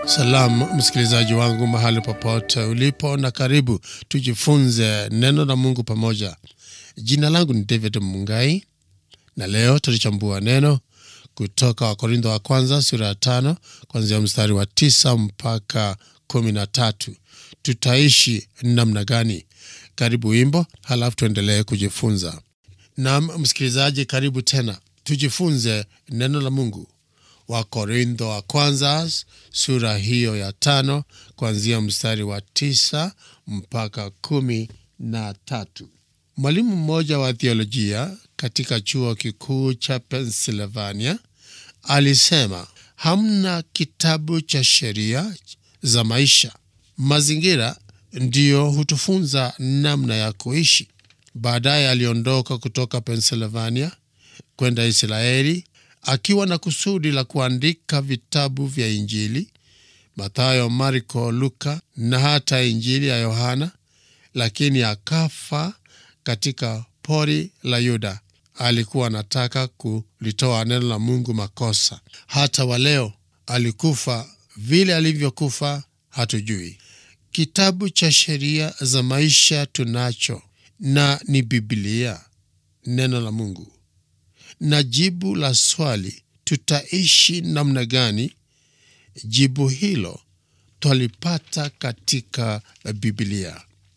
Salamu msikilizaji wangu mahali popote ulipo, na karibu tujifunze neno la Mungu pamoja. Jina langu ni David Mungai, na leo tulichambua neno kutoka Wakorintho wa kwanza sura ya tano kuanzia mstari wa tisa mpaka kumi na tatu. Tutaishi namna gani? Karibu wimbo, halafu tuendelee kujifunza. Naam msikilizaji, karibu tena tujifunze neno la Mungu. Wakorintho wa kwanza sura hiyo ya tano kuanzia mstari wa tisa mpaka kumi na tatu. Mwalimu mmoja wa theolojia katika chuo kikuu cha Pennsylvania alisema hamna kitabu cha sheria za maisha. Mazingira ndiyo hutufunza namna ya kuishi. Baadaye aliondoka kutoka Pennsylvania kwenda Israeli akiwa na kusudi la kuandika vitabu vya Injili, Mathayo, Marko, Luka na hata Injili ya Yohana, lakini akafa katika pori la Yuda. Alikuwa anataka kulitoa neno la Mungu makosa. Hata wa leo alikufa vile alivyokufa, hatujui. Kitabu cha sheria za maisha tunacho, na ni Biblia, neno la Mungu na jibu la swali tutaishi namna gani, jibu hilo twalipata katika Biblia.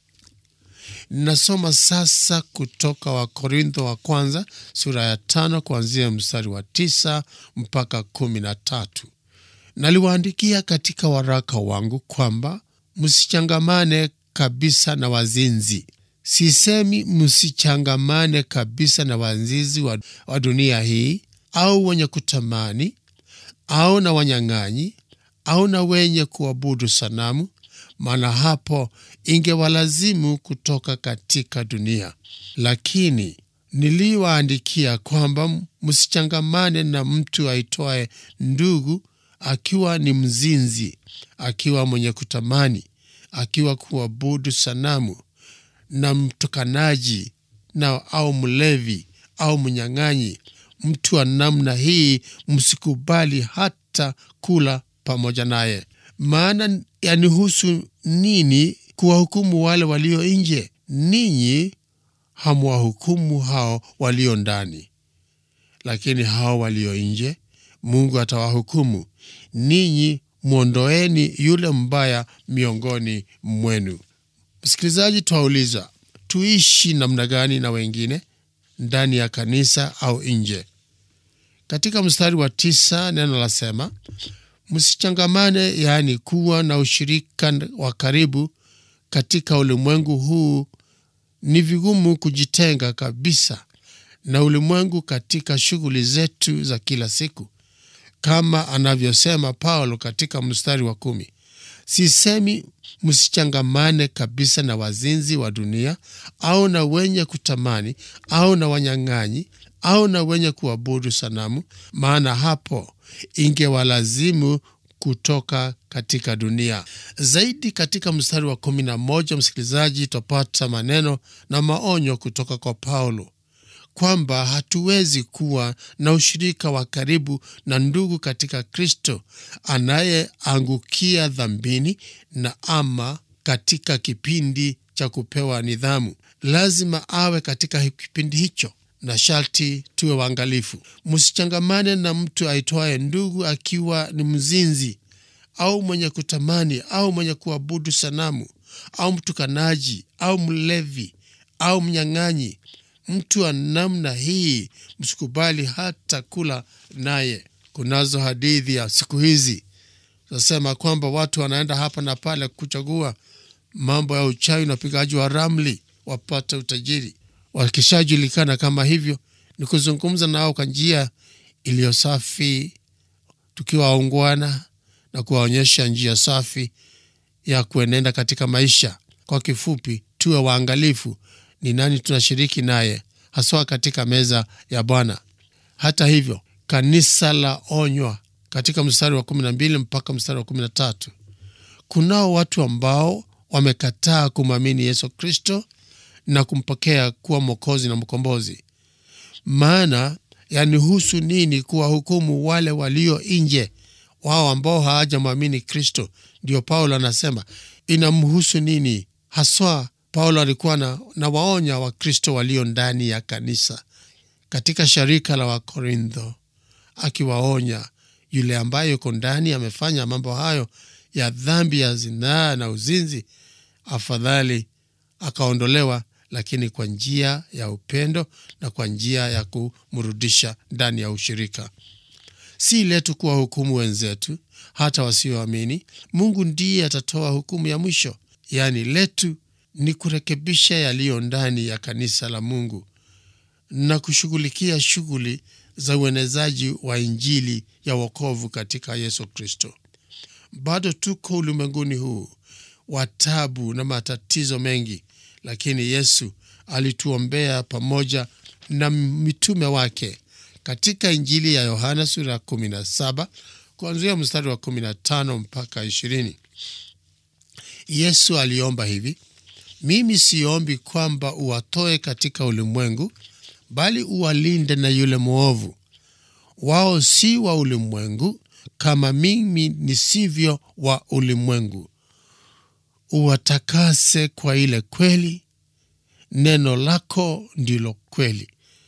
Nasoma sasa kutoka Wakorintho wa kwanza sura ya tano kuanzia mstari wa tisa mpaka kumi na tatu. Naliwaandikia katika waraka wangu kwamba msichangamane kabisa na wazinzi. Sisemi msichangamane kabisa na wazinzi wa, wa dunia hii au wenye kutamani au na wanyang'anyi au na wenye kuabudu sanamu, maana hapo ingewalazimu kutoka katika dunia. Lakini niliwaandikia kwamba msichangamane na mtu aitwaye ndugu, akiwa ni mzinzi, akiwa mwenye kutamani, akiwa kuabudu sanamu na mtukanaji na au mlevi au mnyang'anyi. Mtu wa namna hii msikubali hata kula pamoja naye. Maana yanihusu nini kuwahukumu wale walio nje? Ninyi hamwahukumu hao walio ndani, lakini hao walio nje Mungu atawahukumu. Ninyi mwondoeni yule mbaya miongoni mwenu. Msikilizaji, twauliza tuishi namna gani na wengine ndani ya kanisa au nje? Katika mstari wa tisa neno lasema msichangamane, yaani kuwa na ushirika wa karibu katika ulimwengu huu. Ni vigumu kujitenga kabisa na ulimwengu katika shughuli zetu za kila siku, kama anavyosema Paulo katika mstari wa kumi. Sisemi msichangamane kabisa na wazinzi wa dunia au na wenye kutamani au na wanyang'anyi au na wenye kuabudu sanamu, maana hapo ingewalazimu kutoka katika dunia. Zaidi katika mstari wa kumi na moja, msikilizaji, twapata maneno na maonyo kutoka kwa Paulo kwamba hatuwezi kuwa na ushirika wa karibu na ndugu katika Kristo anayeangukia dhambini na ama katika kipindi cha kupewa nidhamu. Lazima awe katika kipindi hicho, na sharti tuwe waangalifu. Msichangamane na mtu aitwaye ndugu akiwa ni mzinzi au mwenye kutamani au mwenye kuabudu sanamu au mtukanaji au mlevi au mnyang'anyi. Mtu wa namna hii msikubali hata kula naye. Kunazo hadithi ya siku hizi zasema kwamba watu wanaenda hapa na pale kuchagua mambo ya uchawi na upigaji wa ramli wapate utajiri. Wakishajulikana kama hivyo, ni kuzungumza nao kwa njia iliyo safi, tukiwa waungwana na kuwaonyesha njia safi ya kuenenda katika maisha. Kwa kifupi, tuwe waangalifu ni nani tunashiriki naye haswa katika meza ya Bwana. Hata hivyo, kanisa la onywa katika mstari wa kumi na mbili mpaka mstari wa kumi na tatu. Kunao watu ambao wamekataa kumwamini Yesu Kristo na kumpokea kuwa Mwokozi na Mkombozi. Maana yanihusu nini kuwahukumu wale walio nje wao ambao hawajamwamini Kristo. Ndio Paulo anasema inamhusu nini haswa. Paulo alikuwa na, na waonya Wakristo walio ndani ya kanisa katika sharika la Wakorintho, akiwaonya yule ambaye yuko ndani amefanya mambo hayo ya dhambi ya zinaa na uzinzi, afadhali akaondolewa, lakini kwa njia ya upendo na kwa njia ya kumrudisha ndani ya ushirika. Si letu kuwa hukumu wenzetu, hata wasioamini. Mungu ndiye atatoa hukumu ya mwisho. Yaani letu ni kurekebisha yaliyo ndani ya kanisa la Mungu na kushughulikia shughuli za uenezaji wa Injili ya wokovu katika Yesu Kristo. Bado tuko ulimwenguni huu wa tabu na matatizo mengi, lakini Yesu alituombea pamoja na mitume wake katika Injili ya Yohana sura ya 17 kuanzia mstari wa 15 mpaka 20. Yesu aliomba hivi: mimi siombi kwamba uwatoe katika ulimwengu, bali uwalinde na yule mwovu. Wao si wa ulimwengu kama mimi nisivyo wa ulimwengu. Uwatakase kwa ile kweli, neno lako ndilo kweli.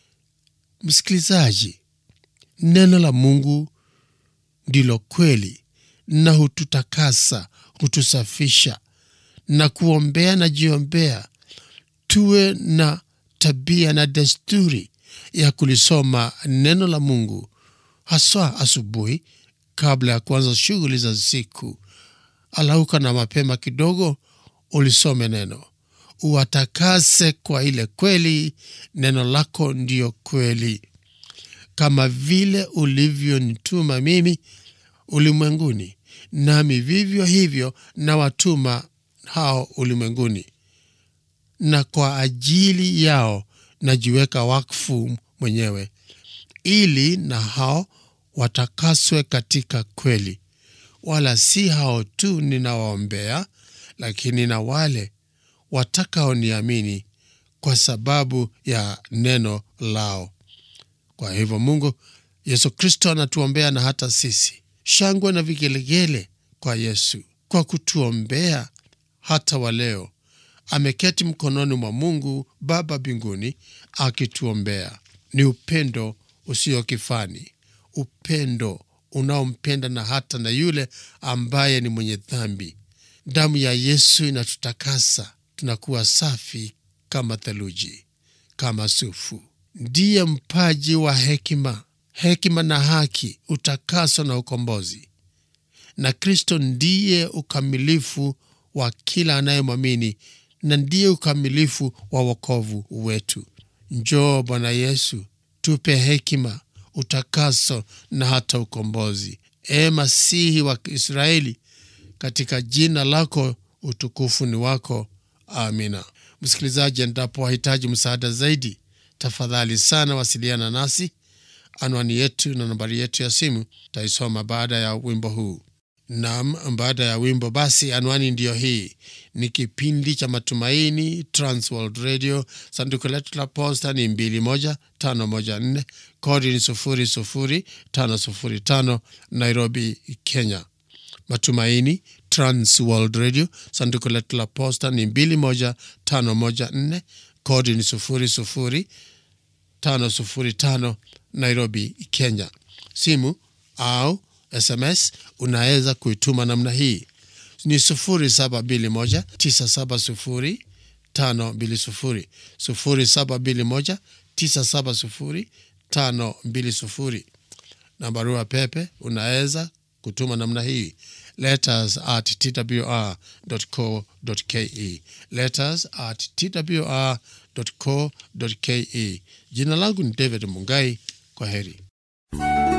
Msikilizaji, neno la Mungu ndilo kweli na hututakasa, hutusafisha na kuombea na jiombea. Tuwe na tabia na desturi ya kulisoma neno la Mungu haswa asubuhi kabla ya kuanza shughuli za siku. Alauka na mapema kidogo ulisome neno, uwatakase kwa ile kweli, neno lako ndiyo kweli. Kama vile ulivyonituma mimi ulimwenguni, nami vivyo hivyo na watuma hao ulimwenguni, na kwa ajili yao najiweka wakfu mwenyewe, ili na hao watakaswe katika kweli. Wala si hao tu ninawaombea, lakini na wale watakaoniamini kwa sababu ya neno lao. Kwa hivyo Mungu Yesu Kristo anatuombea na hata sisi. Shangwe na vigelegele kwa Yesu kwa kutuombea hata wa leo. Ameketi mkononi mwa Mungu Baba mbinguni akituombea. Ni upendo usio kifani, upendo unaompenda na hata na yule ambaye ni mwenye dhambi. Damu ya Yesu inatutakasa, tunakuwa safi kama theluji, kama sufu. Ndiye mpaji wa hekima, hekima na haki, utakaso na ukombozi. Na Kristo ndiye ukamilifu wa kila anayemwamini na ndiye ukamilifu wa wokovu wetu. Njoo Bwana Yesu, tupe hekima, utakaso na hata ukombozi. E Masihi wa Israeli, katika jina lako utukufu ni wako. Amina. Msikilizaji, endapo wahitaji msaada zaidi, tafadhali sana wasiliana nasi. Anwani yetu na nambari yetu ya simu taisoma baada ya wimbo huu. Nam, baada ya wimbo basi, anwani ndiyo hii. Ni kipindi cha Matumaini, Transworld Radio. Sanduku letu la posta ni 21514 kodi ni 00505 Nairobi, Kenya. Matumaini, Transworld Radio. Sanduku letu la posta ni 21514 kodi ni 00505 Nairobi, Kenya. Simu au SMS unaweza kuituma namna hii ni 0721970520 0721970520 na barua pepe unaweza kutuma namna hii letters at twr.co.ke letters at twr.co.ke. Jina langu ni David Mungai. Kwa heri.